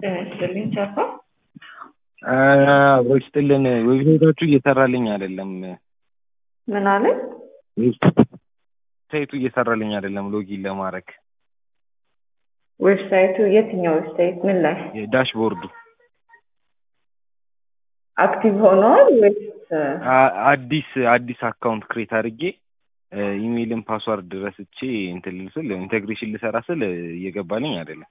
ስጥልኝ ቻፓ አብሮ ይስጥልን። ዌብሳይታችሁ እየሰራልኝ አይደለም። ምን አለ? ዌብሳይቱ እየሰራልኝ አይደለም ሎጊን ለማድረግ ዌብሳይቱ የትኛው ዌብሳይት? ምን ላይ ዳሽቦርዱ አክቲቭ ሆኗል ወይስ አ- አዲስ አዲስ አካውንት ክሬት አድርጌ ኢሜይልን ፓስዋርድ ረስቼ እንትን ልል ስል ኢንቴግሬሽን ልሰራ ስል እየገባልኝ አይደለም።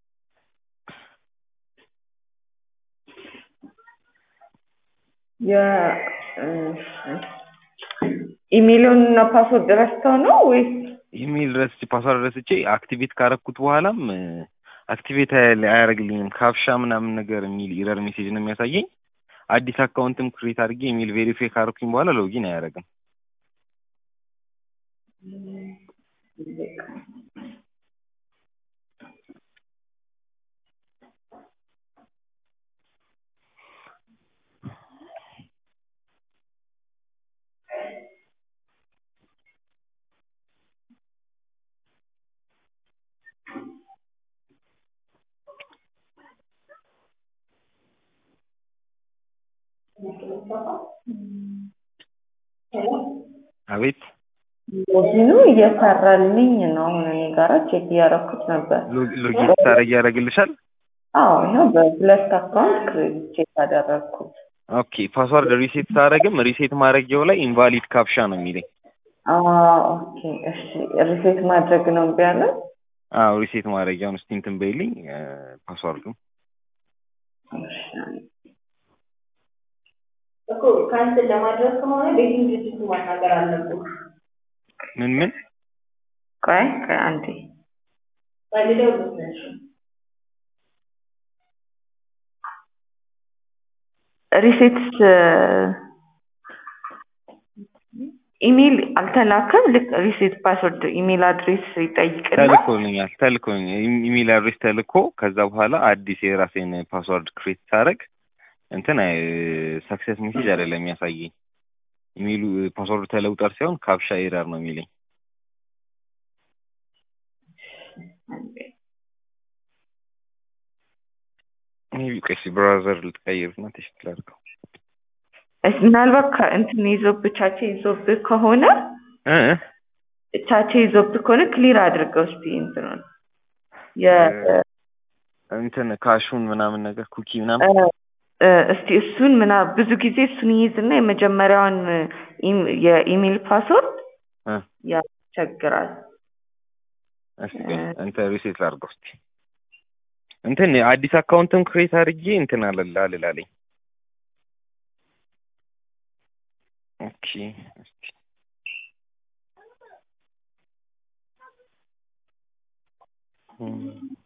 ኢሜይሉን እና ፓስወርድ ረስተው ነው ወይስ ኢሜይል ረስቼ ፓስዋርድ ረስቼ አክቲቬት ካረኩት በኋላም አክቲቬት አያደርግልኝም። ካፕሻ ምናምን ነገር የሚል ኢረር ሜሴጅ ነው የሚያሳየኝ። አዲስ አካውንትም ክሬት አድርጌ ኢሜይል ቬሪፋይ ካረኩኝ በኋላ ሎጊን አያደርግም። አቤት ሎጊኑ እየሰራልኝ ነው። አሁን እኔ ጋራ ቼክ እያደረኩት ነበር። ሎ- ሎጊን ስታደርጊ ያደርግልሻል? አዎ ይኸው በሁለት አካውንት ቼክ አደረግኩት። ኦኬ ፓስዋርድ ሪሴት ሳደርግም ሪሴት ማድረጊያው ላይ ኢንቫሊድ ካፕሻ ነው የሚለኝ። አዎ ኦኬ እሺ። ሪሴት ማድረግ ነው እምቢ አለ። አዎ ሪሴት ማድረጊያውን እስቲ እንትን በይልኝ ፓስዋርዱ እሺ። እኮ ካንስል ለማድረግ ከሆነ ቤቲንግ ድርጅቱ ማናገር አለብን። ምን ምን ቆይ ቆይ አንዴ ፈልገው ልትነሽ ሪሴት ኢሜይል አልተላከም። ልክ ሪሴት ፓስወርድ ኢሜይል አድሬስ ይጠይቅና ተልኮልኛል ተልኮልኛል ኢሜል አድሬስ ተልኮ ከዛ በኋላ አዲስ የራሴን ፓስዋርድ ክሬት ሳደርግ እንትን ሰክሰስ ሜሴጅ አይደለም የሚያሳየኝ ኢሜሉ ፓስዋርዱ ተለውጧል ሳይሆን ካፕሻ ኤረር ነው የሚለኝ ሜቢ ቆይ እስኪ ብራውዘር ልትቀይሩና ቴስት ላድርገው እስ- ምናልባት ከ- እንትን ይዞብህ ቻቼ ይዞብህ ከሆነ እ ቻቼ ይዞብህ ከሆነ ክሊር አድርገው እስቲ እንትኑን የ- እንትን ካሹን ምናምን ነገር ኩኪ ምናምን እ- እ- እስቲ እሱን ምና ብዙ ጊዜ እሱን ይይዝና የመጀመሪያውን ኢም- የኢሜይል ፓስወርድ እ ያስቸግራል። እስኪ እንትን ሪሴት ላድርገው እስኪ እንትን አዲስ አካውንትም ክሬት አድርጌ እንትን አለላ አልላለኝ ኦኬ እስኪ እም